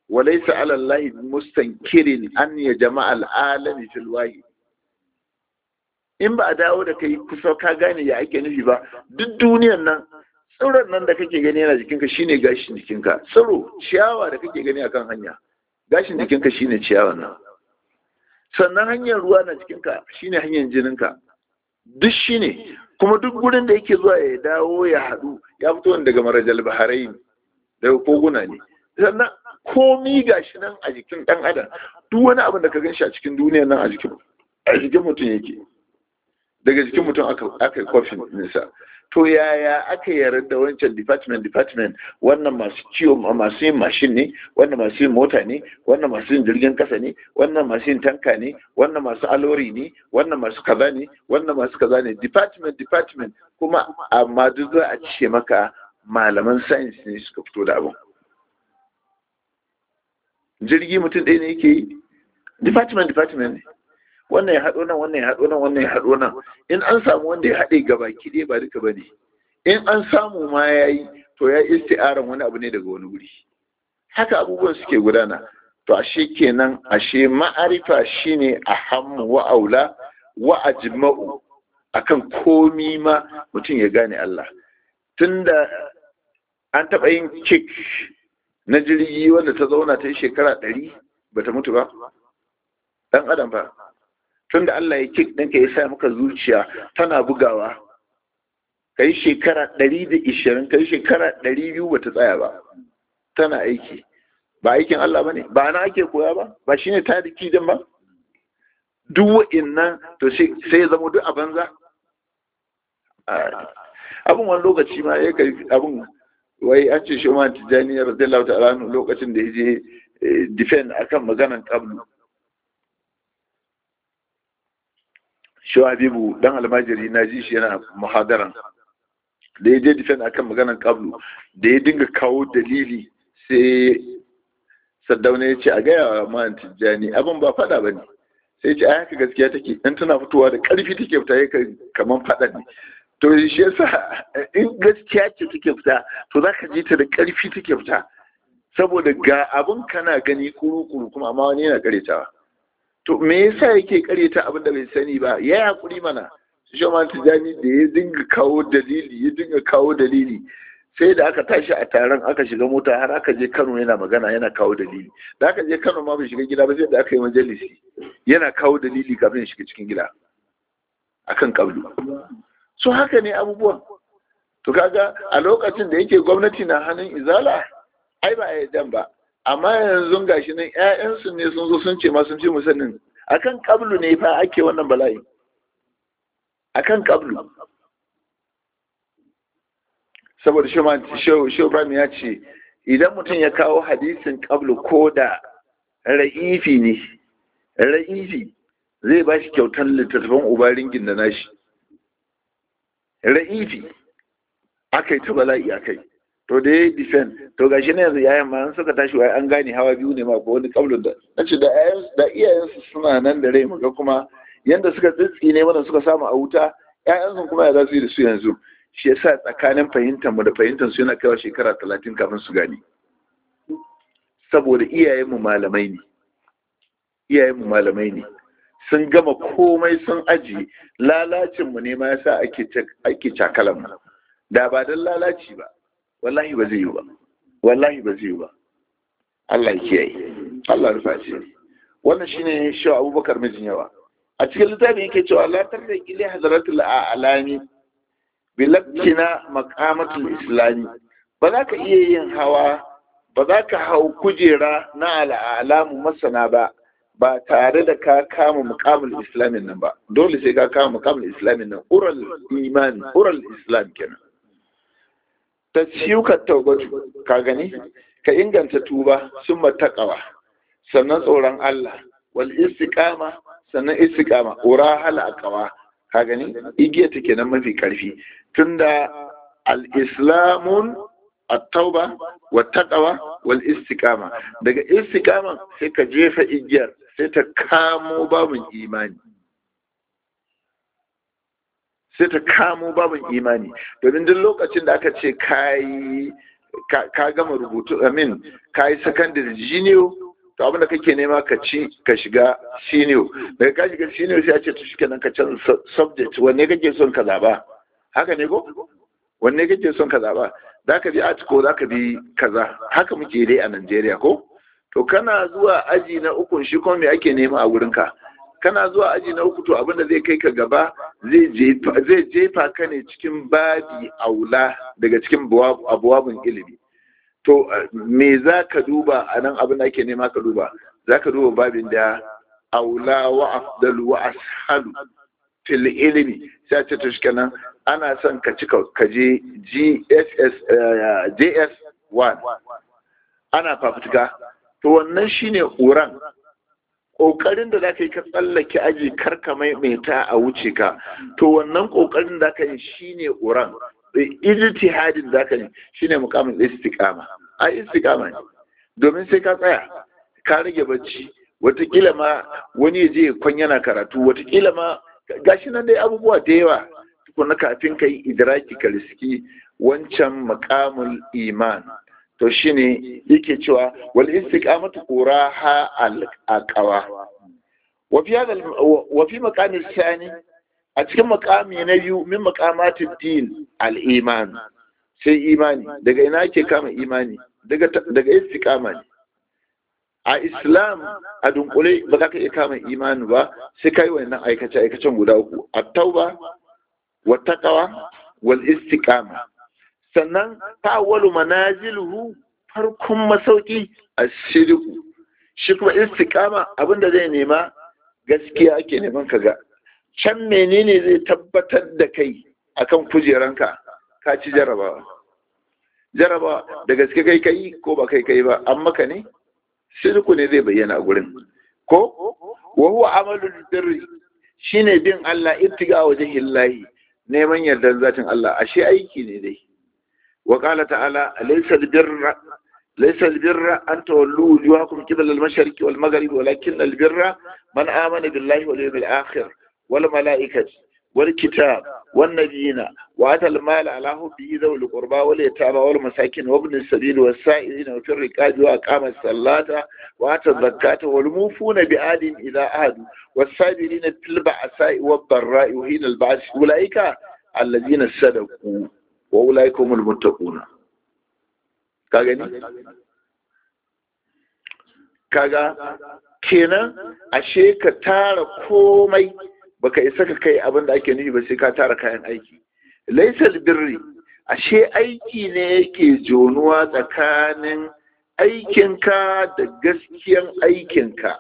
walaysa ala allahi mustankirin an ya jama'a al'alami fil wahid in ba a dawo da kai kusa ka gane ya ake nufi ba duk duniyan nan tsiron nan da kake gani yana jikinka shine gashin jikinka tsiro ciyawa da kake gani akan hanya gashin jikinka shine ciyawan nan sannan hanyar ruwa na jikinka shine hanyar jininka duk shine kuma duk gurin da yake zuwa ya dawo ya haɗu ya fito daga marajal baharai daga koguna ne sannan komi gashi nan a jikin ɗan adam duk wani abin da ka gan shi a cikin duniya nan a jikin a jikin mutum yake daga jikin mutum aka yi kofin nisa to yaya aka yarda da wancan department department wannan masu ciwo masu yin mashin ne wannan masu yin mota ne wannan masu yin jirgin kasa ne wannan masu yin tanka ne wannan masu alori ne wannan masu kaza ne wannan masu kaza ne department department kuma amma duk za a ce maka malaman science ne suka fito da abin jirgi mutum ɗaya ne yake yi department department ne wannan ya haɗo nan wannan ya haɗo nan wannan ya haɗo nan in an samu wanda ya haɗe gaba kiɗe ba duka ba ne in an samu ma ya yi to ya isti'aran wani abu ne daga wani wuri haka abubuwan suke gudana to ashe kenan ashe ma'arifa shine a hammu wa aula wa ajma'u akan komi ma mutum ya gane Allah tunda an taɓa yin kik na jirgi wanda ta zauna ta yi shekara ɗari ba ta mutu ba ɗan adam ba tun da Allah ya kik ɗinka ya sa maka zuciya tana bugawa ka yi shekara ɗari da ishirin ka yi shekara ɗari biyu ba ta tsaya ba tana aiki ba aikin Allah ba ne ba na ake koya ba ba shi ne ta da kijin ba duk wa'innan to sai ya zama duk a banza abin wani lokaci ma ya kai abin wai an ce shi ma tijjani ya radiyallahu ta'ala lokacin da ya je defend akan maganan kablu shi habibu dan almajiri na ji shi yana muhadaran da ya je defend akan maganan kablu da ya dinga kawo dalili sai saddauna ya ce a gaya wa man tijjani abin ba fada ba ne sai ce a haka gaskiya take in tana fitowa da karfi take fita ya kaman fada ne to shi yasa in gaskiya ce take fita to za ka ji ta da karfi take fita saboda ga abin kana gani kuru-kuru kuma amma wani yana karetawa to me yasa yake kareta abin da bai sani ba ya hakuri mana shoman tijani da ya dinga kawo dalili ya dinga kawo dalili sai da aka tashi a taron aka shiga mota har aka je Kano yana magana yana kawo dalili da aka je Kano ma bai shiga gida ba sai da aka yi majalisi yana kawo dalili kafin shiga cikin gida akan kablu so haka ne abubuwan to kaga a lokacin da yake gwamnati na hannun izala ai ba a dan ba amma yanzu gashi nan ƴaƴansu ne sun zo sun ce ma sun fi musannin akan kablu ne fa ake wannan bala'i akan kablu saboda shobram ya ce idan mutum ya kawo hadisin kablu ko da ra'ifi ne ra'ifi zai ba shi kyautar littattafan ubaringin da nashi ra'ifi aka yi ta bala'i aka yi to da ya yi difen to ga shi na yanzu yayan ma suka tashi wai an gane hawa biyu ne ma ko wani kablun da na ce da iyayensu suna nan da rai muga kuma yanda suka tsitsi ne mana suka samu a wuta ƴaƴansu kuma ya za su yi da su yanzu shi yasa tsakanin fahimtar mu da fahimtar su yana kaiwa shekara talatin kafin su gane saboda iyayenmu malamai ne iyayenmu malamai ne sun gama komai sun aji lalacin mu ne ma yasa ake ake cakalan mu da ba dan lalaci ba wallahi ba zai yi ba wallahi ba zai yi ba Allah ya kiyaye Allah rufa shi wannan shine shi Abubakar mijin yawa a cikin littafin yake cewa la tarda ila hadratul a'lami bilakina maqamatul islami ba za ka iya yin hawa ba za ka hau kujera na al'alamu masana ba ba tare da ka kama mukamul islamin nan ba dole sai ka kama mukamul islamin nan ural imani ural islam kenan ta ciwuka taubatu ka gani ka inganta tuba sun matakawa sannan tsoron Allah wal istiqama sannan istiqama ura hala aqwa ka gani igiya take nan mafi karfi tunda al-islamun at-tauba wa taqwa wal istiqama daga istiqama sai ka jefa igiyar sai ta kamo babun imani sai ta kamo babun imani domin duk lokacin da aka ce kayi ka gama rubutu amin ka yi secondary junior to abinda kake nema ka ci ka shiga senior daga ka shiga senior sai a ce to shikenan ka canza subject wanne kake son ka zaba haka ne ko wanne kake son ka zaba za ka bi art ko za ka bi kaza haka muke dai a Najeriya ko to kana zuwa aji na uku shi kuma me ake nema a wurinka kana zuwa aji na uku to abinda zai kai ka gaba zai jefa ka ne cikin babi aula daga cikin abuwabin ilimi to me za ka duba a nan abin da ake nema ka duba za ka duba babin da aula wa afdalu wa ashalu fil ilimi sai ce to shikenan ana son ka cika ka je GSS JS 1 ana fafutuka to wannan shine uran ƙoƙarin da za ka yi ka tsallake aji karka maimaita a wuce ka to wannan ƙoƙarin da ka yi shine uran ijtihadin da ka yi shine mukamin istiqama a istiqama ne domin sai ka tsaya ka rage bacci watakila ma wani ya je kwan yana karatu watakila ma gashi nan dai abubuwa da yawa tukuna kafin ka yi idraki ka riski wancan makamul iman to shine yake cewa wal istiqamatu quraha al aqwa wa fi hada wa fi maqami thani a cikin maqami na biyu min maqamatid din al iman sai imani daga ina ake kama imani daga daga istiqama ne a islam a dunkule ba za ka iya kama imani ba sai kai wannan aikace aikacen guda uku at-tauba wa taqwa wal istiqama sannan ta'awwalu manaziluhu farkon masauki a shiriku shi kuma istiqama abinda zai nema gaskiya ake neman ka ga can menene zai tabbatar da kai akan kujeranka ka ci jarabawa jarabawa da gaske kai kai ko ba kai kai ba an maka ne shirku ne zai bayyana a gurin ko wa huwa amalul birri shine bin Allah ibtiga wajhillahi neman yardan zatin Allah ashe aiki ne dai وقال تعالى ليس البر ليس البر أن تولوا وجوهكم قبل المشرق والمغرب ولكن البر من آمن بالله واليوم الآخر والملائكة والكتاب والنبيين وآتى المال على حبه ذوي القربى واليتامى والمساكين وابن السبيل والسائلين وفي الركاب وأقام الصلاة وآتى الزكاة والموفون بعهد إذا عهدوا والصابرين في البأساء والضراء وحين البعث أولئك الذين صدقوا wa ulaikumul muttaquna ka gani kaga kenan ashe ka tara komai baka isa ka kai abin da ake nufi ba sai ka tara kayan aiki laisal birri ashe aiki ne yake jonuwa tsakanin aikinka da gaskiyan aikinka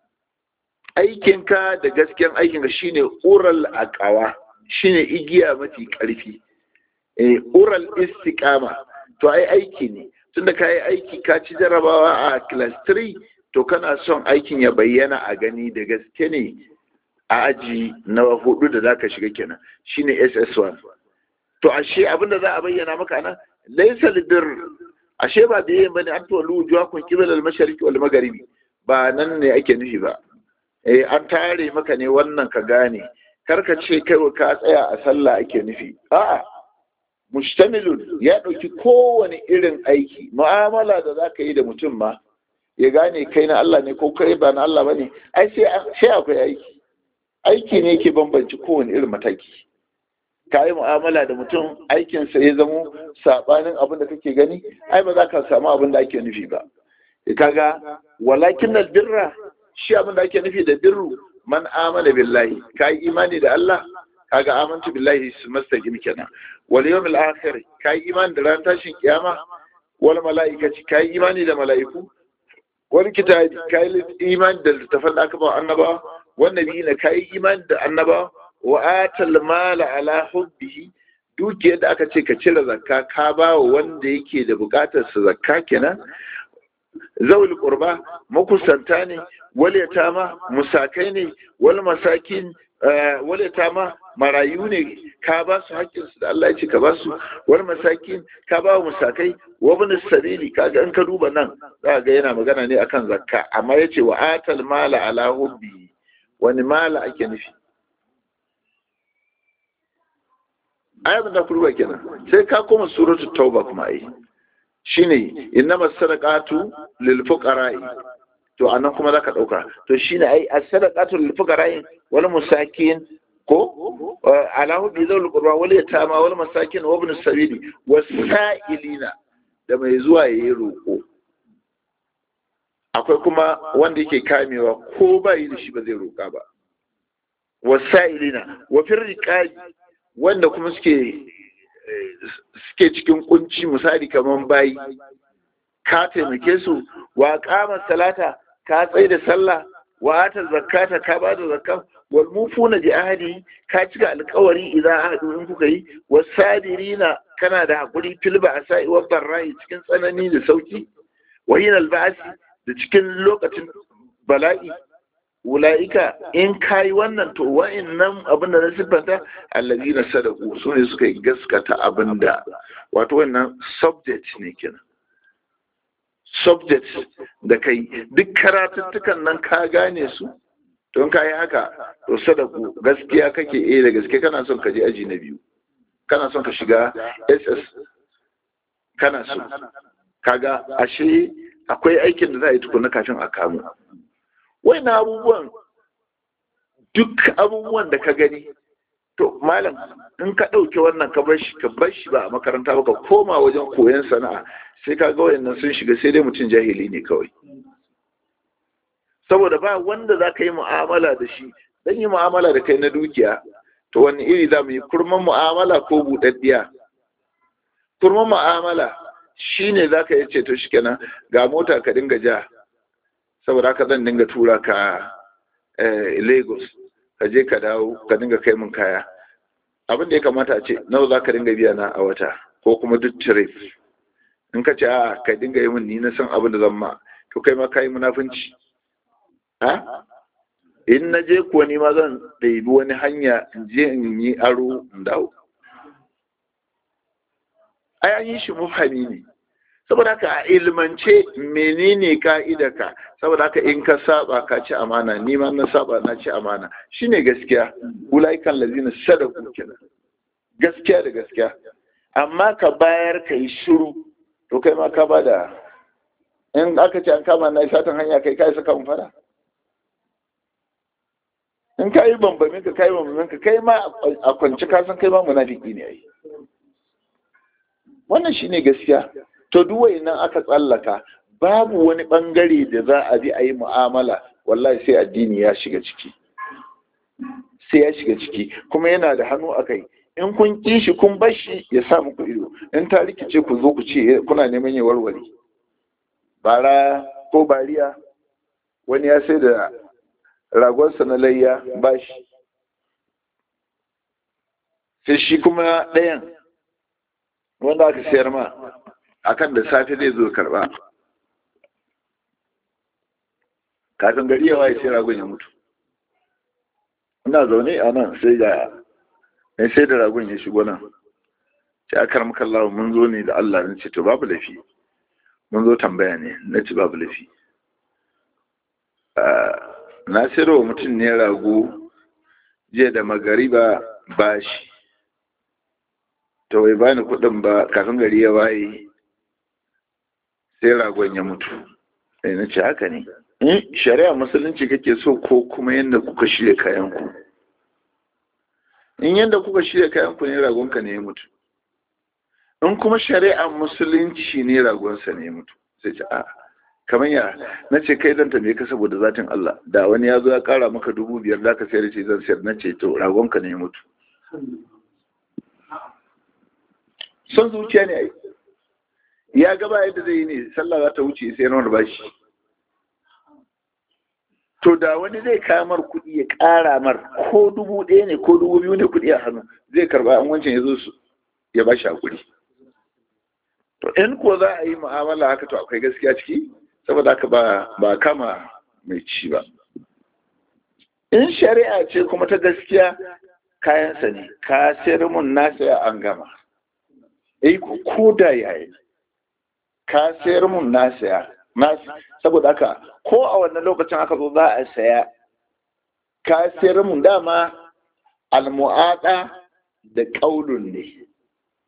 aikinka da gaskiyan aikinka shine ural aqawa shine igiya mafi karfi oral istiqama to ai aiki ne tunda ka yi aiki ka ci jarabawa a class 3 to kana son aikin ya bayyana a gani da gaske ne a aji na hudu da zaka shiga kenan shine ss1 to ashe abinda za a bayyana maka nan laysa lidir ashe ba da yin bane an to lujuwa kun kibal al mashariqi wal magharibi ba nan ne ake nufi ba eh an tare maka ne wannan ka gane karka ce kai ka tsaya a sallah ake nufi a'a mustamilun ya ɗauki kowane irin aiki mu'amala da za ka yi da mutum ma ya gane kai na Allah ne ko kai ba na Allah ba ne ai sai akwai aiki aiki ne ke bambanci kowane irin mataki ka yi mu'amala da mutum aikinsa ya zamo saɓanin abin da kake gani ai ba za ka samu abin da ake nufi ba kaga walakin na birra shi abin da ake nufi da birru man amana billahi ka yi imani da Allah kaga amantu billahi su mastaqim kenan wal yawmil akhir kai iman da ran tashin kiyama wal malaikati kai imani da malaiku wal kitabi kai iman da littafan da aka ba annaba wan nabiyina kai iman da annaba wa atal mala ala hubbihi dukiyar da aka ce ka cire zakka ka ba wa wanda yake da bukatar sa zakka kenan zawul qurba makusanta ne wal yatama musakai ne wal masakin wale ta ma marayu ne ka ba su haƙƙinsu da Allah ya ce ka ba su wani masakin ka ba musakai wabin sabili kaga in ka duba nan za ga yana magana ne akan zakka amma ya ce wa atal mala ala hubbi wani mala ake nufi ayabin da kurba kenan sai ka koma suratul tauba kuma ai shine innama sadaqatu lil fuqara'i to anan kuma zaka dauka to shine ai as-sadaqatu lil fuqara'i wal musakin ko alahu bi zawul qurba wal yatama wal masakin wa ibn sabili wasailina da mai zuwa yayi roko akwai kuma wanda yake kamewa ko ba yi da shi ba zai roka ba wasailina wa firriqabi wanda kuma suke suke cikin kunci misali kaman bayi ka taimake su wa kama salata ka tsaye da sallah wa ata zakata ka ba da zakka wal mufuna bi ahdi ka cika alƙawari idan ahadu in kuka yi wasabirina kana da hakuri fil ba'sa'i wa barra'i cikin tsanani da sauki wa yin alba'si da cikin lokacin bala'i ula'ika in kayi wannan to wa'annan abin da na siffanta allazina sadaku su ne suka yi gaskata abin da wato wannan subject ne kenan subject da kai duk karatuttukan nan ka gane su don ka yi haka to sadaku gaskiya kake eh da gaske kana son ka je aji na biyu kana son ka shiga ss kana so kaga ashe akwai aikin da za a yi tukuna kafin a kamu wai na abubuwan duk abubuwan da ka gani to malam in ka ɗauke wannan ka bar shi ka bar shi ba a makaranta ba ka koma wajen koyon sana'a sai ka ga wayannan sun shiga sai dai mutum jahili ne kawai saboda ba wanda za ka yi mu'amala da shi dan yi mu'amala da kai na dukiya to wani iri za mu yi kurman mu'amala ko buɗaɗɗiya kurman mu'amala shine za ka yi ce to shikenan ga mota ka dinga ja saboda haka zan dinga tura ka lagos ka je ka dawo ka dinga kai min kaya abin da ya kamata a ce nawa za ka dinga biya na a wata ko kuma duk trip in ka ce a ka dinga yi min ni na san abin da zan ma to kai ma ka yi munafunci ha in na je kuwa ni ma zan ɗaibi wani hanya in je in yi aro in dawo ai an yi shi mufhami ne saboda haka a ilmance menene ka'idarka saboda haka in ka saba ka ci amana ni ma na saba na ci amana shine gaskiya ulaikan lazina sadaku kenan gaskiya da gaskiya amma ka bayar ka yi shiru to kai ma ka bada in aka ce an kama na satan hanya kai kai saka mun fara in ka yi bambamin ka kai bambamin ka kai ma a kwanci ka san kai ma munafiki ne ai wannan shine gaskiya to duk nan aka tsallaka babu wani bangare da za a bi a yi mu'amala wallahi sai addini ya shiga ciki sai ya shiga ciki kuma yana da hannu a kai in kun ƙi shi kun bar shi ya sa muku ido in ta rikice ku zo ku ce kuna neman ya warware bara ko bariya wani ya sai da ragonsa na layya ba shi sai shi kuma ɗayan wanda aka sayar ma akan da safe zai zo karba kafin gari ya waye sai ragon ya mutu ina zaune a nan sai ga mai sai da ragon ya shigo nan sai a karmar kallawa mun zo ne da Allah na ce to babu lafi mun zo tambaya ne na ce babu lafi na sayarwa mutum ne rago jiya da magariba bashi to bai bani kuɗin ba kafin gari ya waye sai ragon ya mutu sai na ce haka ne in shari'a musulunci kake so ko kuma yadda kuka shirya kayanku in yadda kuka shirya kayanku ne ragonka ne ya mutu in kuma shari'a musulunci ne ragonsa ne ya mutu sai ce a kamar ya na ce kai zan tambaye ka saboda zatin Allah da wani ya zo ya kara maka dubu biyar za ka sayar ce zan sayar na ce to ragonka ne ya mutu son zuciya ne ai ya gaba yadda zai yi ne sallah za ta wuce sai rawar bashi to da wani zai kamar kuɗi ya ƙara mar ko dubu ɗaya ne ko dubu biyu ne kuɗi a hannu zai karba an wancan ya zo su ya ba shi hakuri to in ko za a yi mu'amala haka to akwai gaskiya ciki saboda haka ba ba kama mai ci ba in shari'a ce kuma ta gaskiya kayansa ne ka sayar mun na saya an gama eh ko da yayi ka sayar mun na saya na saboda haka ko a wannan lokacin aka zo za a saya ka sayar mun dama almu'ada da qaulun ne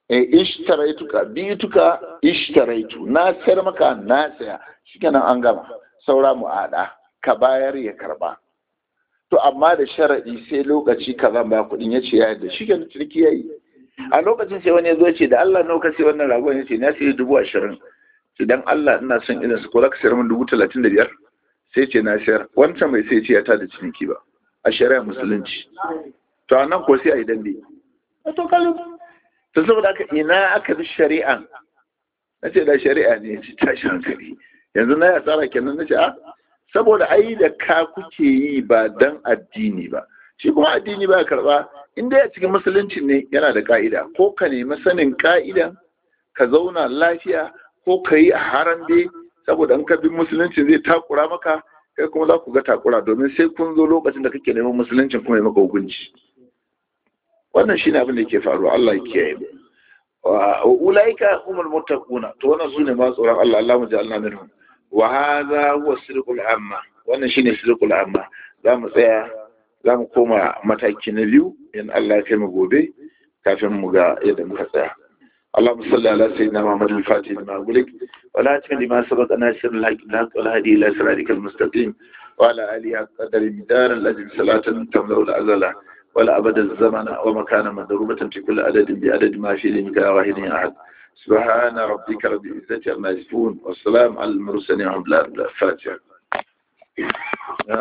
eh ishtaraituka bituka ishtaraitu na sayar maka na saya shikenan an gama saura mu'ada ka bayar ya karba to amma da sharadi sai lokaci ka zan ba kuɗin ya ce ya yadda shikenan ciniki yayi a lokacin sai wani ya zo ce da Allah nawa ka sai wannan ragon ya ce na sai dubu ashirin idan Allah ina son irin su ko za ka sayar min dubu talatin da biyar sai ce na sayar wancan bai sai ce ya tada ciniki ba a shari'a musulunci to a nan ko sai a yi dambe to kalu to saboda haka ina aka bi shari'a na ce da shari'a ne ci tashi hankali yanzu na ya tsara kenan na ce a saboda ai da ka kuke yi ba dan addini ba shi kuma addini ba karba in dai a cikin musulunci ne yana da ka'ida ko ka nemi sanin ka'idan ka zauna lafiya ko ka yi a harambe saboda in ka bi musulunci zai takura maka kai kuma za ku ga takura domin sai kun zo lokacin da kake neman musuluncin kuma ya maka hukunci wannan shine abin da ke faruwa Allah ya kiyaye mu wa ulaika humul muttaquna to wannan sune ma tsoron Allah Allah mu ja'alna minhum wa hadha huwa sirqul amma wannan shine sirqul amma za mu tsaya za mu koma mataki na biyu in Allah ya kai mu gobe kafin mu ga yadda muka tsaya اللهم صل على سيدنا محمد الفاتح لما أقولك ولا تكن لما سبق ناصر الحق الحق والهدي إلى صراطك المستقيم وعلى آله قدر المدار الذي صلاة تملأ الأزل ولا أبد الزمن ومكان مضروبة في كل عدد بعدد ما في لمك واحد أحد سبحان ربك رب العزة عما يصفون والسلام على المرسلين والحمد لله الفاتحة